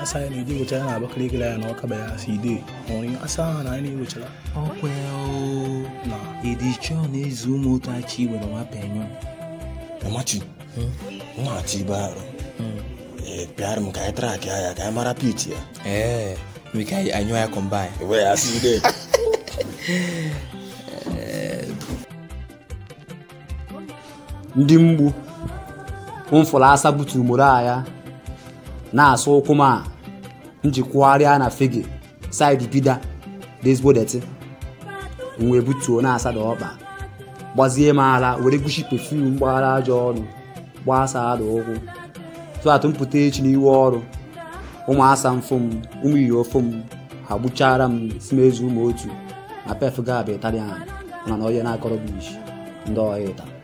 asa ya na-eji wechara na Abakaliki ya na ọka ya si ide nwere asa ahụ na anyị na-ewechara ọkwa na edichọ na-ezu ụmụ otu achị were nwa penyo Mamachi, nwa ati ibe arụ ee pịara m ka anyị trak ya ka anyị mara pit ya ee nwere ka anyụ ya kọmbain ewe ya si ide ndị mgbu mfụrụ asa butu moro agha na-asụ ụkwụ m a njikwugharịa na fege saịdị bida dị ezigbo deti wee butuo na-asa da ọkpa gbazie m ala were gushi pefum gbaghara ajọ ọnụ gbasa ada ụkwụ tụatụ mpụta echi n'iwe ọrụ ụmụ asa mfụ m ụmụ iyi ofu m ha gbuchara m si m ezu ụmụ otu na pef gab italian mana onye na-akọrọ bụ isi ndị ọhịa ịta